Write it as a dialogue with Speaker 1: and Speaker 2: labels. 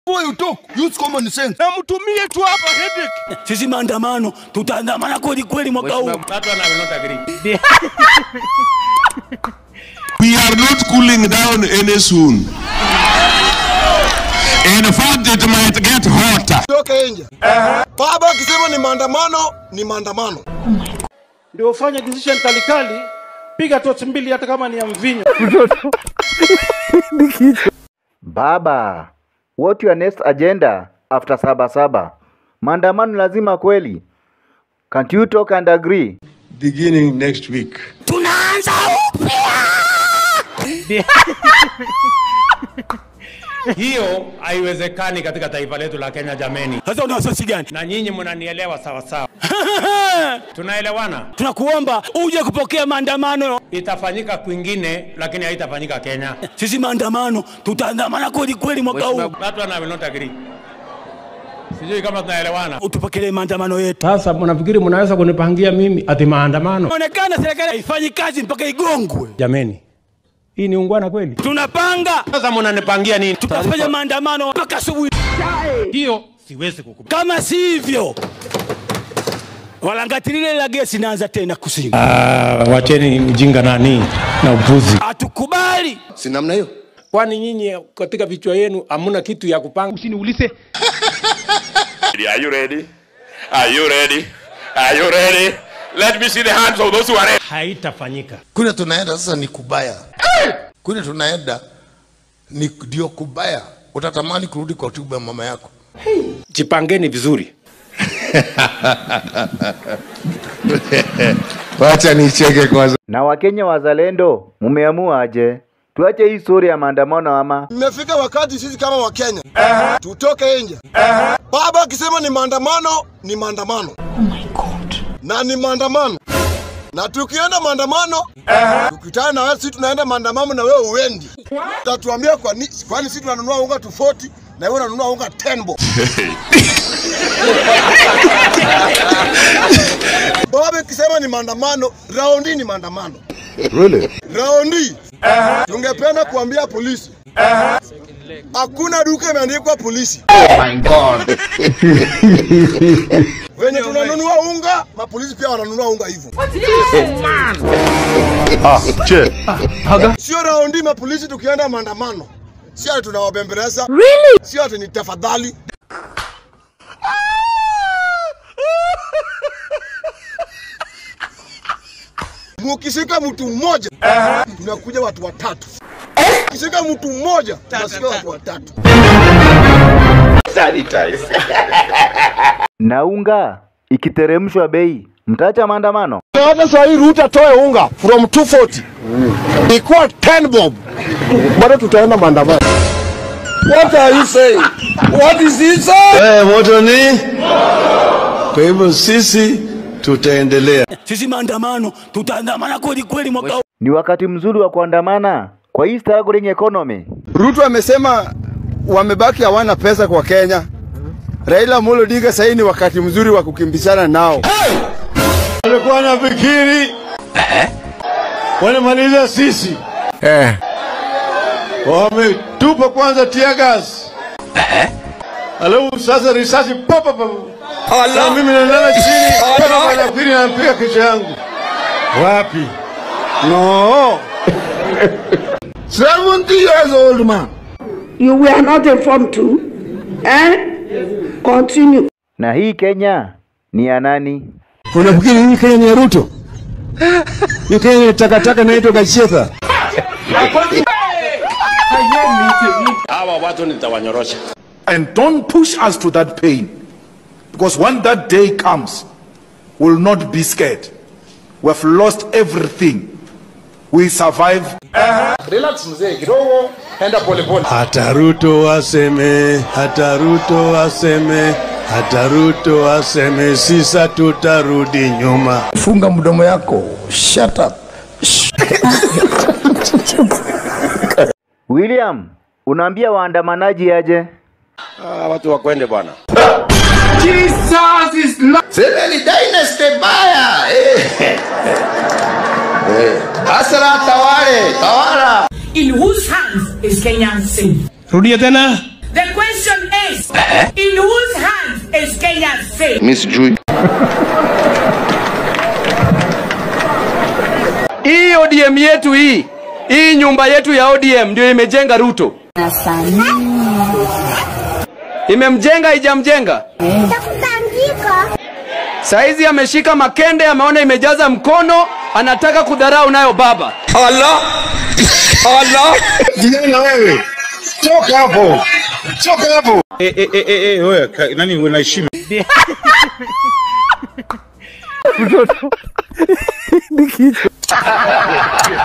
Speaker 1: Before you talk, use common sense.
Speaker 2: na mtumie tu hapa headache.
Speaker 3: Sisi maandamano tutaandamana kweli kweli mwaka huu.
Speaker 2: That one I will not agree.
Speaker 4: We are not cooling down any soon. In fact, it might get hotter.
Speaker 1: Toke nje. Baba akisema ni maandamano, ni maandamano.
Speaker 2: Ndio ufanye decision kalikali, piga tochi mbili hata kama ni ya mvinyo.
Speaker 5: Baba, what your next agenda after saba saba? Maandamano lazima kweli? Can't you talk and agree?
Speaker 4: Beginning next week.
Speaker 3: Tunaanza
Speaker 2: Hiyo haiwezekani katika taifa letu la Kenya jameni,
Speaker 3: sasa. Una wasiwasi gani?
Speaker 2: na nyinyi mnanielewa sawa sawa. Tunaelewana?
Speaker 3: Tunakuomba uje kupokea maandamano.
Speaker 2: Itafanyika kwingine, lakini haitafanyika Kenya.
Speaker 3: Sisi maandamano tutaandamana kweli kweli mwaka huu.
Speaker 2: That one I will not agree. Sijui kama tunaelewana.
Speaker 3: Utupokelee maandamano yetu.
Speaker 2: Sasa mnafikiri mnaweza kunipangia mimi ati maandamano?
Speaker 3: Inaonekana serikali haifanyi kazi mpaka igongwe.
Speaker 2: Jameni, hii ni ungwana kweli?
Speaker 3: Tunapanga
Speaker 2: Sasa mnanipangia nini?
Speaker 3: tutafanya maandamano mpaka asubuhi.
Speaker 2: Hiyo siwezi kukubali.
Speaker 3: Kama si hivyo, walangati lile la gesi naanza tena kusini.
Speaker 2: Ah, wacheni mjinga nani na upuzi.
Speaker 3: Hatukubali.
Speaker 1: Si namna hiyo.
Speaker 2: Kwani nyinyi katika vichwa yenu hamuna kitu ya kupanga?
Speaker 6: Are you ready? Are you ready? Are you ready? Let me see the hands of those who are ready.
Speaker 2: Haitafanyika.
Speaker 7: kule tunaenda sasa ni kubaya kule tunaenda ni ndio kubaya utatamani kurudi kwa tumbo ya mama yako
Speaker 2: Jipangeni vizuri.
Speaker 7: wacha nicheke kwanza
Speaker 5: Na Wakenya wazalendo, mumeamua aje? Tuache hii story ya maandamano ama?
Speaker 1: Imefika wakati sisi kama Wakenya tutoke nje. Baba akisema ni maandamano, ni maandamano. Oh my God. Na ni maandamano. Na tukienda maandamano, tukitana na wewe sisi tunaenda maandamano na wewe uendi. Utatuambia kwa nini kwani sisi tunanunua unga 240 na wewe unanunua unga 10 bob. Baba akisema ni maandamano, raundi ni maandamano.
Speaker 7: really?
Speaker 1: Raundi tungependa kuambia polisi hakuna duka imeandikwa polisi. Wenye tunanunua unga, mapolisi pia wananunua unga hivyo. Sio raundi mapolisi tukienda maandamano, sio ati tunawabembeleza, sio ati ni tafadhali. Mukishika mtu mmoja tunakuja watu watatu. Ukishika mtu mmoja tunasikia watu watatu.
Speaker 5: Na unga ikiteremshwa bei, mtaacha maandamano?
Speaker 1: Hata saa hii Ruto atoe unga from 240 ikuwa 10 bob, bado tutaenda maandamano. What are you saying? What is he saying?
Speaker 4: Eh, moto ni? Kwa hivyo sisi tutaendelea.
Speaker 3: Sisi maandamano tutaandamana kweli kweli mwaka huu.
Speaker 5: Ni wakati mzuri wa kuandamana kwa hii struggling economy.
Speaker 1: Ruto amesema wamebaki hawana pesa kwa Kenya. Raila Amolo Odinga sasa ni wakati mzuri wa kukimbizana nao.
Speaker 4: Alikuwa nafikiri wanamaliza sisi
Speaker 7: eh.
Speaker 4: wametupa kwanza tear gas alafu sasa risasi papa papa na mimi nalala chini papa wanafikiri napiga kichwa yangu wapi no
Speaker 1: 70 years old man.
Speaker 8: You were not informed too. Eh? Continue.
Speaker 5: Na hii Kenya ni ya nani?
Speaker 1: Unafikiri hii Kenya ni ya Ruto? Hii Kenya ni takataka inaitwa Gacheta.
Speaker 2: Hawa watu nitawanyorosha.
Speaker 9: And don't push us to that pain. Because when that day comes, we'll not be scared. We've lost everything. We survive.
Speaker 7: relax mzee kidogo enda polepole
Speaker 4: hata Ruto aseme hata Ruto aseme hata Ruto aseme sisa tutarudi nyuma
Speaker 7: funga mdomo yako shut up
Speaker 5: William, unaambia waandamanaji aje?
Speaker 2: Ah, watu wakwende bwana.
Speaker 7: semeni dynasty baya eh. Eh. Asra tawale tawala
Speaker 8: In whose hands is Kenyan sin?
Speaker 2: Rudia tena.
Speaker 10: The question is, in whose hands is Kenya's fate?
Speaker 11: mi sijui
Speaker 12: Hii ODM yetu hii, hii nyumba yetu ya ODM ndio imejenga Ruto. Imemjenga haijamjenga? Saizi ameshika makende, ameona imejaza mkono, anataka kudharau nayo baba. Allah! Allah!
Speaker 4: Kijana wewe, toka hapo, toka hapo. Eh, eh, eh, eh, eh, wewe, ka- nani unaheshima?
Speaker 13: Mtoto ni kichwa.